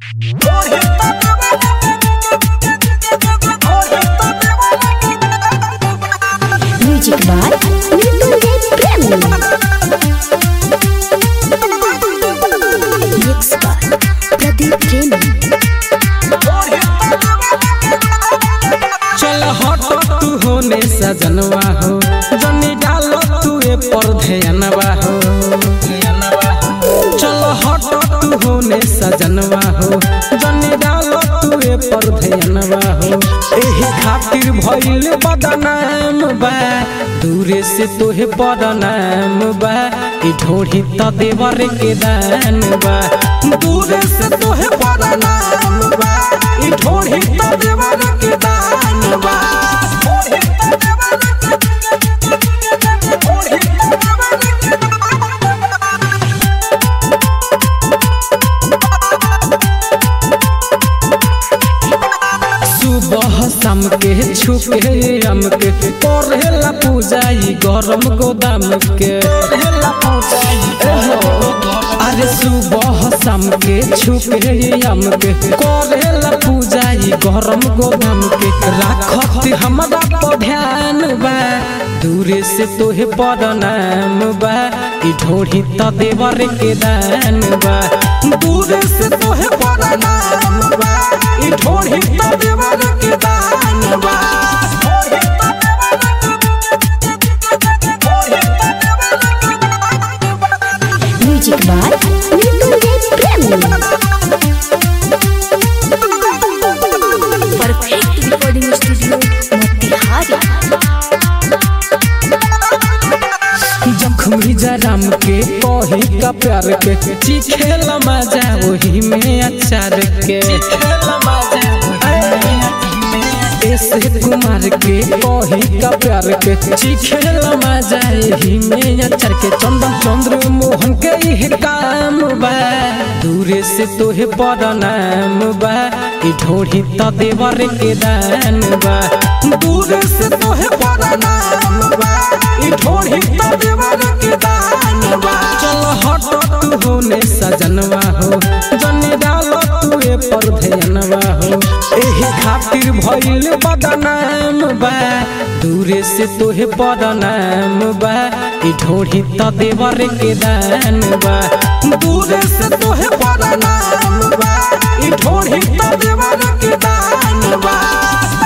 music by Mrityunjay प्रेमी mix by Pradeep प्रेमी चल हट तू होने सजनवा हो जनी डालो तू ए पर ध्यानवा हो चल हट तू होने सजनवा हो जनी डालो तू ए पर ध्यानवा हो एही खातिर भइल बदनाम बा दूरे से तोहे बदनाम बा ई ढोढ़ी त देवर के दान बा दूरे से तोहे बदनाम बा ई ढोढ़ी त देवर के दान बा सुबह शाम के छुके आम के पढ़ेला पूजा ई गरम गोदाम के एहो, अरे सुबह शाम के छुके आम के करेला पूजा ई गरम गोदाम के राखत हमरा पर ध्यान बा दूरे से तोहे बदनाम बा ई ढोढ़ी त देवर के दान बा दूरे से तोहे बदनाम बा ई ढोढ़ी त देवर के दान बा म्यूजिक बाय मृत्युंजय प्रेमी परफेक्ट रिकॉर्डिंग स्टूडियो मोतिहारी जखमी जराम के कही का प्यार के चिखेला मजा वही में अचार के ऐसे कुमार के कही का प्यार के चिखेला मजा यही में अचार के चंदन चंद्र मोहन के ही काम बा दूरे से तोहे बदनाम बा ई ढोढ़ी त देवर के दान बा दूरे से तोहे बदनाम बा ई ढोढ़ी त देवर के दान बा चल हट तू होने सजनवा हो जने डालो तू ए पर ध्यानवा हो एही खातिर भइल बदनाम बा दूरे से तोहे बदनाम बा ई ढोढ़ी त देवर के दान बा दूरे से तोहे बदनाम बा ई ढोढ़ी त देवर के दान बा